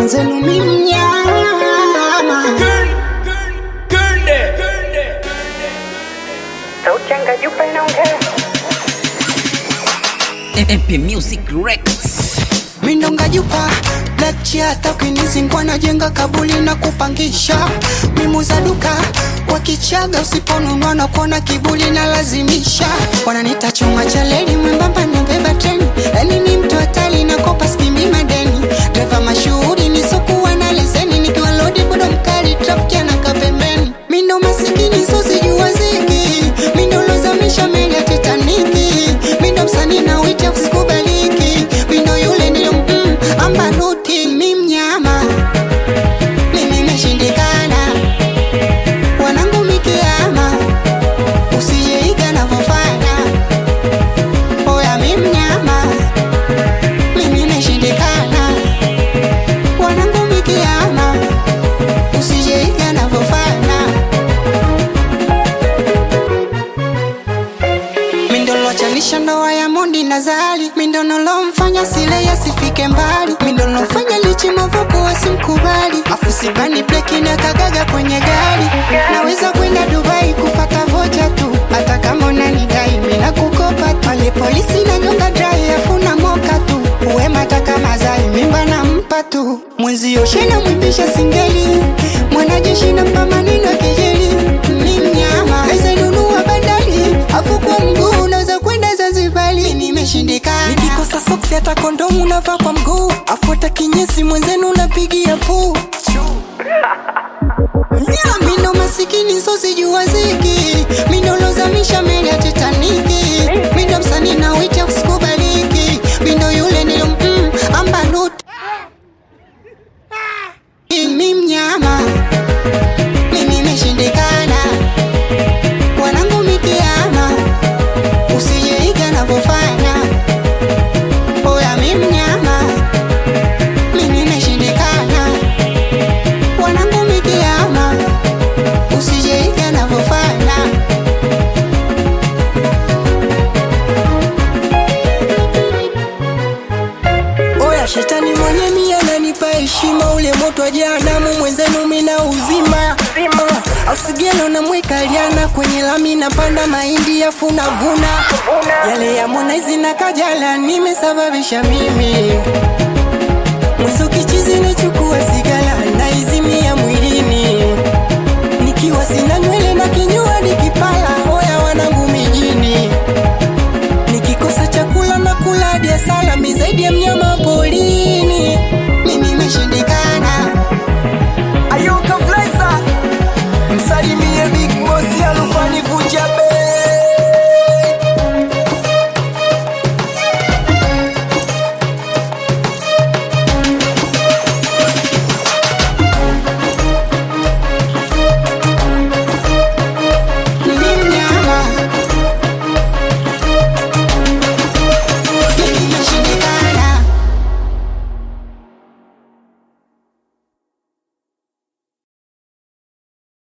mwenzenu mi mnyama Sauchanga jupa inaongea MP Music Records. mindonga jupa blachi hata ukinizingwa najenga kabuli na kupangisha mimuza duka wakichaga usiponunua na kuona kibuli na lazimisha wananita chuma cha leli mwembamba nabeba treni yani ni mtu hatari na kopa skimbi madeni dreva mashuhuri nisokuwa na leseni nikiwa lodi bodo mkali trafiki anaka pembeni mindo masikini sosijua ziki mindo lozamisha meli ya titaniki mindo msanii na witi usikubaliki mindo yule nilo mm, ambanuti mi mnyama mimi imeshindikana wanangu mikiama usijeiga navyofanya oya mi mnyama mimi imeshindikana wanangu mikiama usijeiga navyofanya mindolochanisha ndoa ya mondi na zali mindonolomfanya sile yasifike mbali mindolofanya lichi mavuko wasimkubali afu sibani bleki na kagaga kwenye gari naweza kwenda dubai kufata vocha tu hata kama unanidai mina kukopa tu pale polisi na nyonga drai afuna moka tu uwema kama zai mimba nampa tu mwenzi yoshena mwimbisha singeli mwanajeshi na mpamanino kejeli ni mnyama aizenunua bandari afu kwa mguu unaweza kwenda Zanzibari nimeshindikana nikikosa soksi hata kondomu unavaa kwa mguu afuata kinyesi mwenzenu unapigia puu mindo masikini sosijua ziki mindo lozamisha meli ya titaniki mindo msanii na wita usikubaliki mindo yule nilo mm, ambanuti mi mnyama mimi imeshindikana wanangu mikiama usijeiga navyofanya oya mi mnyama mimi imeshindikana wanangu mikiama usijeiga navyofanya oya shetani mwenye mia nanipa heshima ule moto wa jehanamu mwenzenu mina uzima uh, ausigelo namweka liana kwenye lami napanda mahindi afu navuna yale ya monaizi na kajala nimesababisha mimi mwizo kichizi nachukua